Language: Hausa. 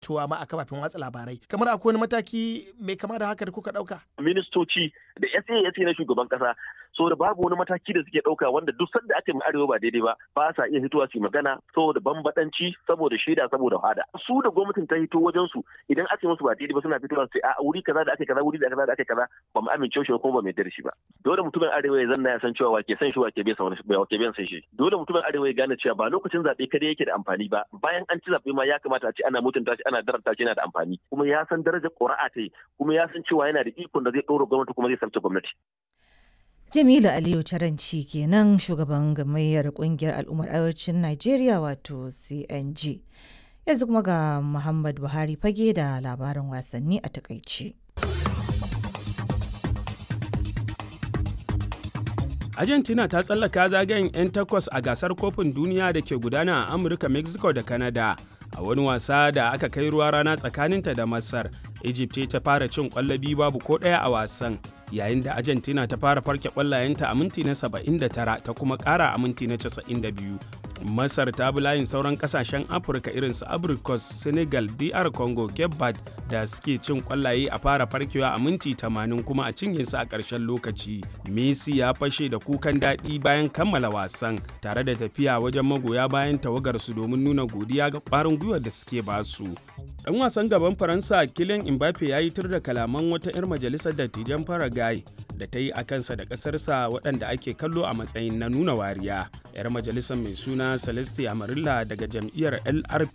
fitowa ma a kafafen watsa labarai kamar akwai wani mataki mai kama da haka da kuka ɗauka. ministoci da SA na shugaban kasa so da babu wani mataki da suke ɗauka wanda duk sanda aka yi arewa ba daidai ba ba sa iya hitowa su magana saboda bambadanci saboda shaida saboda hada su da gwamnatin ta hito wajen su idan aka yi musu ba daidai ba suna fitowa su a wuri kaza da aka kaza wuri da kaza da aka kaza ba mu amince shi kuma ba mu yarda shi ba dole mutumin arewa ya zanna ya san cewa wake san shi wake bai san wani wake bai san shi dole mutumin arewa ya gane cewa ba lokacin zabe kada yake da amfani ba bayan an ci zabe ma ya kamata a ce ana mutunta shi ana daranta shi yana da amfani kuma ya san darajar ƙuri'a ta yi kuma ya san cewa yana da ikon da zai ɗora gwamnati kuma zai sabta gwamnati Jamilu Aliyu Taranci kenan shugaban gamayyar kungiyar al'ummar arewacin Najeriya wato CNG. Yanzu kuma ga Muhammad Buhari fage da labarin wasanni a takaice. Argentina ta tsallaka zagayen 'yan takwas a gasar kofin duniya da ke gudana a Amurka, Mexico da Canada. A wani wasa da aka kai ruwa rana tsakaninta da Masar, Egypt ta fara cin kwallabi babu ko ɗaya a wasan. yayin da argentina ta fara farke kwallayenta a minti na 79 ta kuma kara a minti na 92 masar ta bi layin sauran kasashen afirka irin su abricos senegal dr congo cape verde da suke cin kwallaye a fara farkewa a minti 80 kuma a cinye su a ƙarshen lokaci messi ya fashe da kukan daɗi bayan kammala wasan tare da tafiya wajen magoya bayan tawagar su domin nuna godiya ga ƙwarin gwiwar da suke basu dan wasan gaban faransa kylian mbappe ya yi tur da kalaman wata 'yar majalisar dattijan paraguay da ta yi a kansa da ƙasarsa waɗanda ake kallo a matsayin na nuna wariya 'yar majalisar mai suna celeste amarilla daga jam'iyyar lrp